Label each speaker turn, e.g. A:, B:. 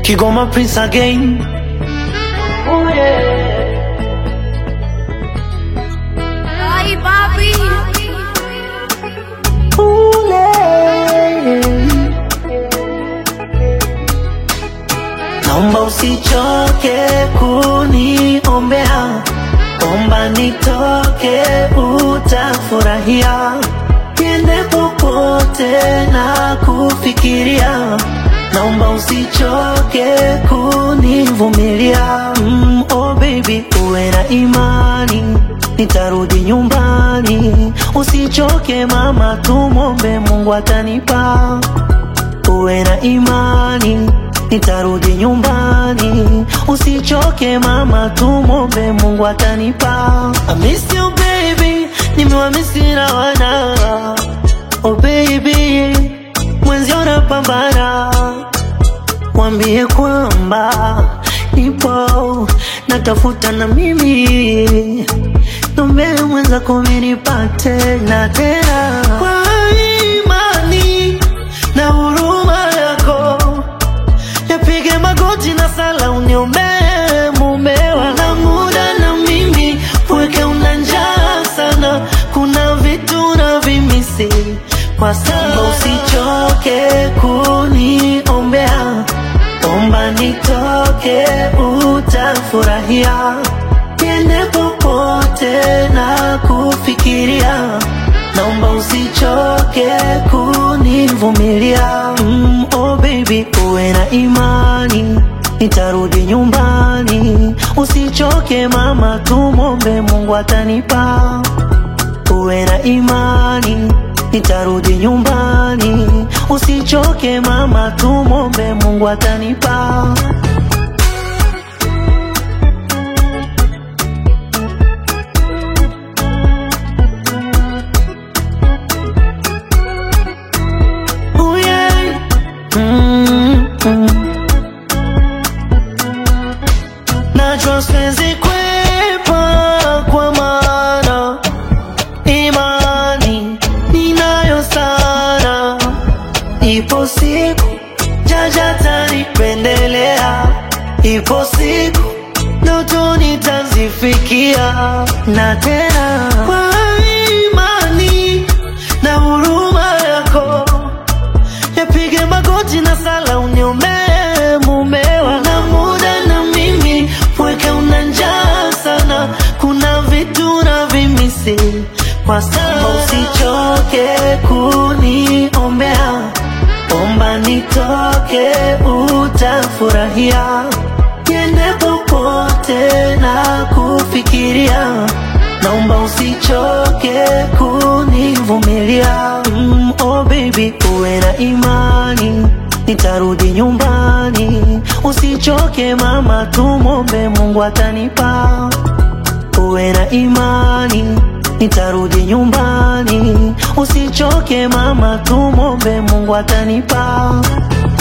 A: Kigoma Prince again. Oh yeah.
B: Ay, papi.
A: Naomba usichoke kuniombea, omba nitoke, utafurahia. Niende popote na kufikiria, naomba usichoke kunivumilia. Mm, oh baby, uwe na imani, nitarudi nyumbani. Usichoke mama, tumwombe Mungu atanipa uwe na imani, nitarudi nyumbani. Usichoke mama, tumwombe Mungu atanipa. I miss you baby, nimewamisi na wana oh baby, mwenzio napambana, mwambie kwamba nipo natafuta na mimi nombe mwenza kuminipate na tena kwa imani na huruma yako yapige magoti na sala uniombee mumewa na muda na mimi weke una njaa sana kuna vitu na vimisi kwa sasa usichoke kuniombea omba nitoke utafurahia niende popote na kufikiria naomba usichoke kunivumilia mm, oh baby uwe na imani nitarudi nyumbani usichoke mama tumwombe mungu atanipa uwe na imani nitarudi nyumbani usichoke mama tumwombe mungu atanipa Oh yeah. Mm, mm. Najua siwezi kwepa kwa maana imani ninayo sana, ipo siku jaja tanipendelea, ipo siku ndoto nitazifikia, na tena kwa imani na huruma yako yapige magoti na sala uniombee mumewa na muda na mimi weke una njaa sana kuna vitu na vimisi kwa sasa usichoke kuniombea omba nitoke utafurahia niende popote na kufikiria naomba usichoke kunivumilia mm, oh baby uwe na imani nitarudi nyumbani usichoke mama tumwombe mungu atanipa uwe na imani nitarudi nyumbani usichoke mama tumwombe mungu atanipa